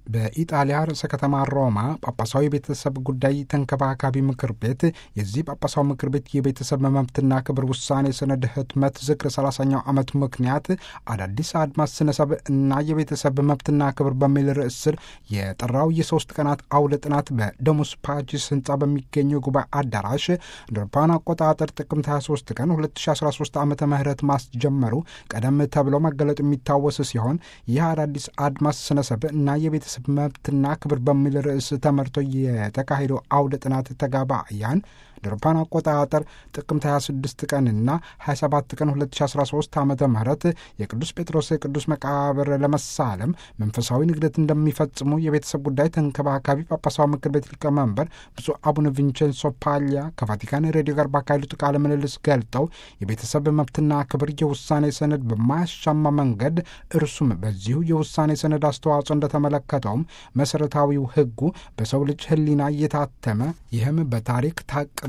በኢጣሊያ ርዕሰ ከተማ ሮማ ጳጳሳዊ ቤተሰብ ጉዳይ ተንከባካቢ ምክር ቤት የዚህ ጳጳሳዊ ምክር ቤት የቤተሰብ መብትና ክብር ውሳኔ ሰነድ ህትመት ዝክር 30ኛው ዓመት ምክንያት አዳዲስ አድማስ ስነሰብ እና የቤተሰብ መብትና ክብር በሚል ርዕስ ስር የጠራው የሶስት ቀናት አውደ ጥናት በደሞስ ፓጂስ ህንፃ በሚገኘው ጉባኤ አዳራሽ እንደ አውሮፓውያን አቆጣጠር ጥቅምት 23 ቀን 2013 ዓ ም ማስጀመሩ ቀደም ተብሎ መገለጡ የሚታወስ ሲሆን ይህ አዳዲስ አድማስ ስነሰብ እና የቤተሰብ መብትና ክብር በሚል ርዕስ ተመርቶ የተካሄደው አውደ ጥናት ተጋባያን አውሮፓውያን አቆጣጠር ጥቅምት 26 ቀንና 27 ቀን 2013 ዓ ም የቅዱስ ጴጥሮስ የቅዱስ መቃብር ለመሳለም መንፈሳዊ ንግደት እንደሚፈጽሙ የቤተሰብ ጉዳይ ተንከባካቢ ጳጳሳዊ ምክር ቤት ሊቀመንበር ብፁዕ አቡነ ቪንቼንሶ ፓሊያ ከቫቲካን ሬዲዮ ጋር ባካሄዱት ቃለ ምልልስ ገልጠው የቤተሰብ መብትና ክብር የውሳኔ ሰነድ በማያሻማ መንገድ እርሱም በዚሁ የውሳኔ ሰነድ አስተዋጽኦ እንደተመለከተውም መሰረታዊው ሕጉ በሰው ልጅ ሕሊና እየታተመ ይህም በታሪክ ታቅቦ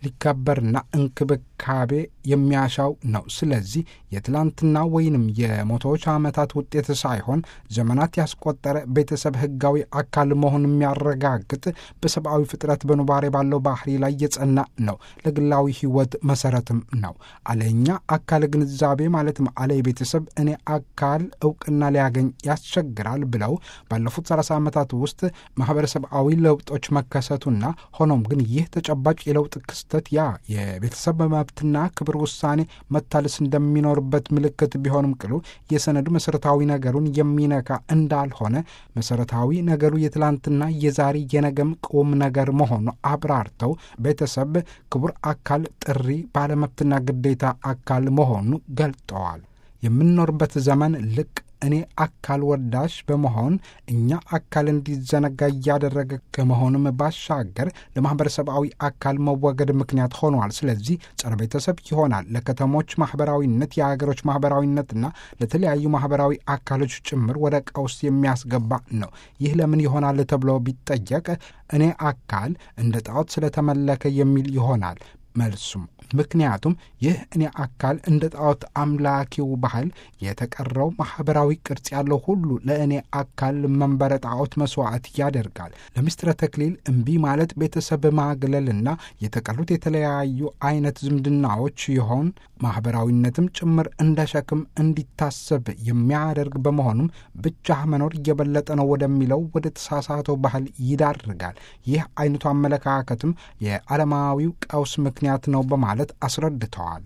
ሊከበርና እንክብካቤ የሚያሻው ነው። ስለዚህ የትላንትና ወይንም የመቶዎች ዓመታት ውጤት ሳይሆን ዘመናት ያስቆጠረ ቤተሰብ ሕጋዊ አካል መሆን የሚያረጋግጥ በሰብአዊ ፍጥረት በኑባሬ ባለው ባህሪ ላይ የጸና ነው። ለግላዊ ሕይወት መሰረትም ነው። አለኛ አካል ግንዛቤ ማለትም አለ የቤተሰብ እኔ አካል እውቅና ሊያገኝ ያስቸግራል ብለው ባለፉት 30 ዓመታት ውስጥ ማህበረሰባዊ ለውጦች መከሰቱና ሆኖም ግን ይህ ተጨባጭ የለውጥ ክስተት ያ የቤተሰብ መብትና ክብር ውሳኔ መታለስ እንደሚኖርበት ምልክት ቢሆንም ቅሉ የሰነዱ መሰረታዊ ነገሩን የሚነካ እንዳልሆነ መሰረታዊ ነገሩ የትላንትና የዛሬ የነገም ቁም ነገር መሆኑ አብራርተው ቤተሰብ ክቡር አካል ጥሪ ባለመብትና ግዴታ አካል መሆኑ ገልጠዋል። የምንኖርበት ዘመን ልቅ እኔ አካል ወዳሽ በመሆን እኛ አካል እንዲዘነጋ እያደረገ ከመሆኑም ባሻገር ለማህበረሰባዊ አካል መወገድ ምክንያት ሆነዋል። ስለዚህ ጸረ ቤተሰብ ይሆናል። ለከተሞች ማህበራዊነት፣ የሀገሮች ማህበራዊነትና ለተለያዩ ማህበራዊ አካሎች ጭምር ወደ ቀውስ የሚያስገባ ነው። ይህ ለምን ይሆናል ተብሎ ቢጠየቅ እኔ አካል እንደ ጣዖት ስለተመለከ የሚል ይሆናል መልሱም ምክንያቱም ይህ እኔ አካል እንደ ጣዖት አምላኪው ባህል የተቀረው ማኅበራዊ ቅርጽ ያለው ሁሉ ለእኔ አካል መንበረ ጣዖት መስዋዕት ያደርጋል። ለምስጢረ ተክሊል እምቢ ማለት ቤተሰብ ማግለልና የተቀሩት የተለያዩ አይነት ዝምድናዎች ይሆን ማኅበራዊነትም ጭምር እንደ ሸክም እንዲታሰብ የሚያደርግ በመሆኑም ብቻ መኖር እየበለጠ ነው ወደሚለው ወደ ተሳሳተው ባህል ይዳርጋል። ይህ አይነቱ አመለካከትም የዓለማዊው ቀውስ ምክንያት ነው በማለት አስረድተዋል።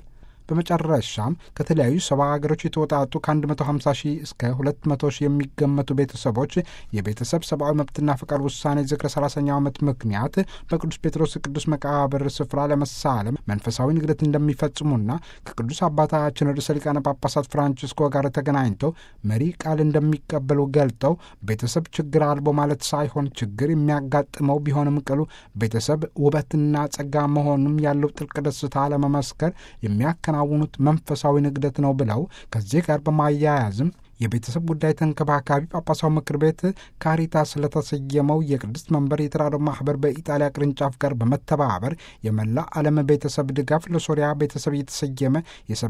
በመጨረሻም ከተለያዩ ሰባ ሀገሮች የተወጣጡ ከ150 ሺህ እስከ 200 ሺህ የሚገመቱ ቤተሰቦች የቤተሰብ ሰብአዊ መብትና ፈቃድ ውሳኔ ዝክረ 30ኛው ዓመት ምክንያት በቅዱስ ጴጥሮስ ቅዱስ መቃብር ስፍራ ለመሳለም መንፈሳዊ ንግደት እንደሚፈጽሙና ከቅዱስ አባታችን ርዕሰ ሊቃነ ጳጳሳት ፍራንቺስኮ ጋር ተገናኝተው መሪ ቃል እንደሚቀበሉ ገልጠው ቤተሰብ ችግር አልቦ ማለት ሳይሆን ችግር የሚያጋጥመው ቢሆንም ቅሉ ቤተሰብ ውበትና ጸጋ መሆኑም ያለው ጥልቅ ደስታ ለመመስከር የሚያከናውኑት መንፈሳዊ ንግደት ነው ብለው ከዚህ ጋር በማያያዝም የቤተሰብ ጉዳይ ተንከባካቢ ጳጳሳዊ ምክር ቤት ካሪታስ ስለተሰየመው የቅድስት መንበር የተራድኦ ማህበር በኢጣሊያ ቅርንጫፍ ጋር በመተባበር የመላ ዓለም ቤተሰብ ድጋፍ ለሶሪያ ቤተሰብ የተሰየመ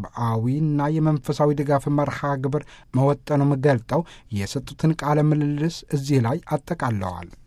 የሰብአዊና የመንፈሳዊ ድጋፍ መርሃ ግብር መወጠኑም ገልጠው የሰጡትን ቃለ ምልልስ እዚህ ላይ አጠቃለዋል።